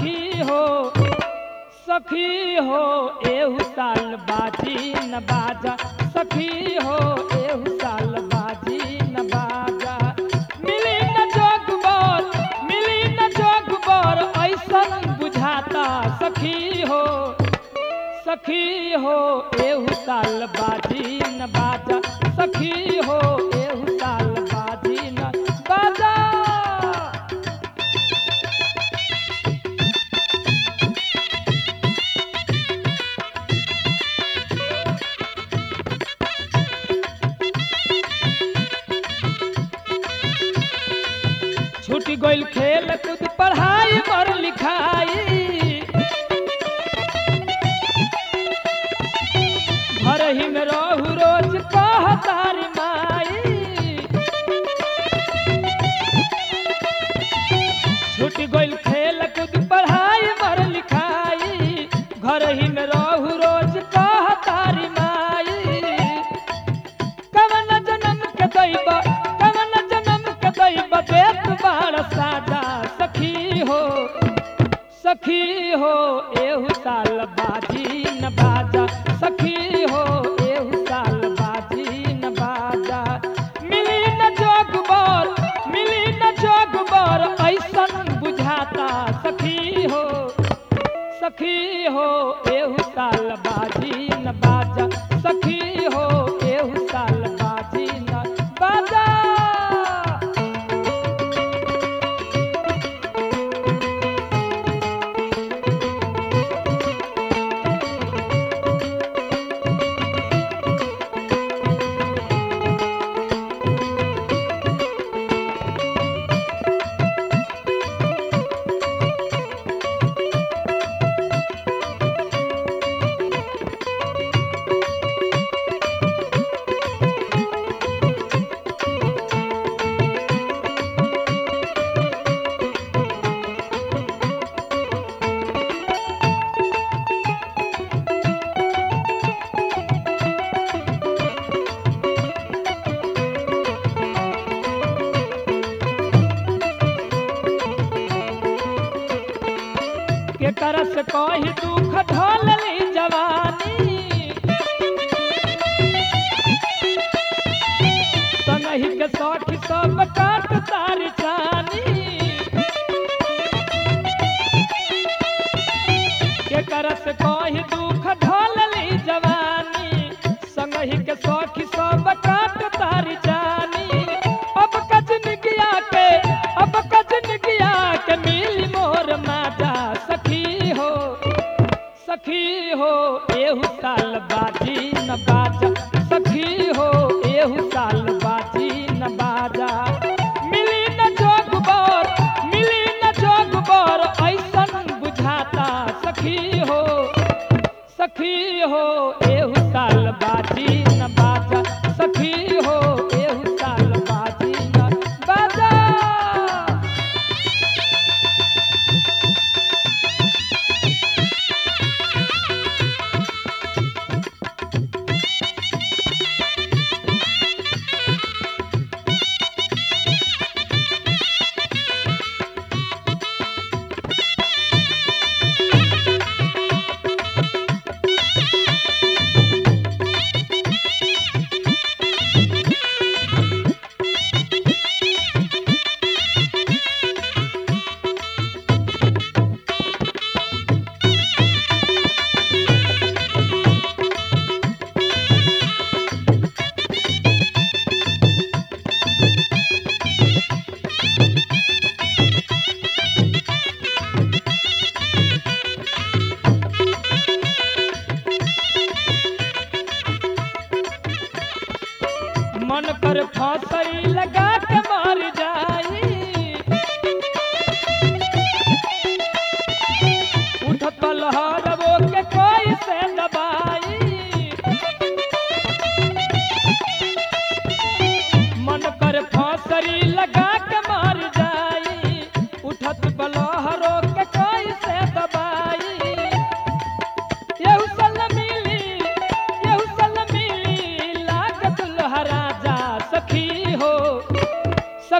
सखी हो सखी हो एहू साल बाजी न बाजा सखी हो एहू साल बाजी न बाजा मिली न जोगबर मिली न जोगबर ऐसन बुझाता सखी हो सखी हो एहू साल बाजी न बाजा सखी हो एहू साल बाजी न बाजा छूट गइल खेल कूद पढ़ाई पर लिखाई घर ही में रहू रोज कह तार माई छूट गइल खेल कूद पढ़ाई पर लिखाई घर ही में रहू रोज कह तार माई कवन जन्म के दैब कवन जन्म के दैब देत बाड़ सादा सखी हो सखी हो एहू साल बाजी न बाजा सखी हो एहू साल बाजी न बाजा मिली न जोगबर मिली न जोगबर ऐसन बुझाता सखी हो सखी हो एहू साल बाजी न बाजा सखी हो एहू साल बाजी न बाजा के करस कही दुख ढोलली जवानी संगही के सखी सब काट तारी चानी के करस कही दुख ढोलली जवानी संगही के सखी सब काट तारी चानी अब कजन गिया के अब कजन गिया के मिली मोर माता सखी हो सखी हो एहू साल बाजी न बाजा सखी हो एहू साल बाजी न बाजा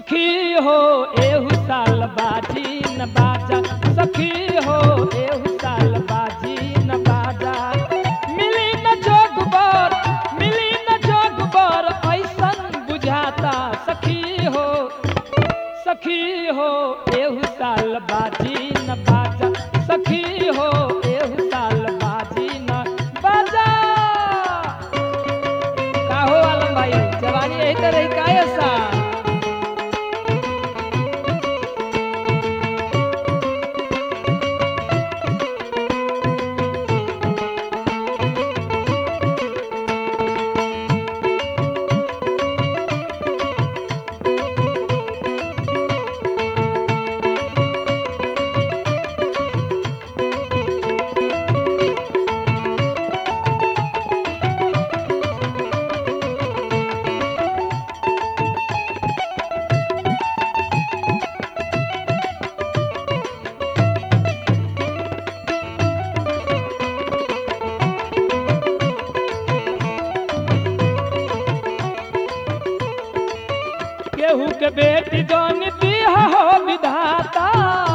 सखी हो एहू साल बाजी न बाजा सखी हो एहू साल बाजी न बाजा मिली न जोगबर मिली न जोगबर ऐसन बुझाता सखी हो सखी हो एहू साल बाजी न बाजा सखी हो एहू साल बाजी न बाजा का हो आलम भाई जवानी यही तरह ही का ऐसा केहू के बेटी जौन दिया हो विधाता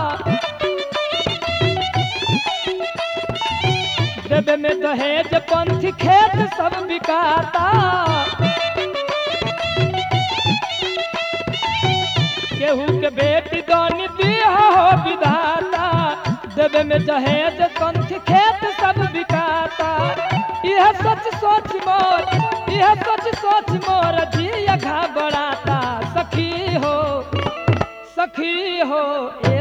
देवे में दहेज पंथ खेत सब बिकाता केहू के बेटी जौन दिया हो विधाता देवे में दहेज पंथ खेत सब बिकाता यह सच सोच मोर यह सच सोच मोर जिया घबराता सखी हो सखी हो ए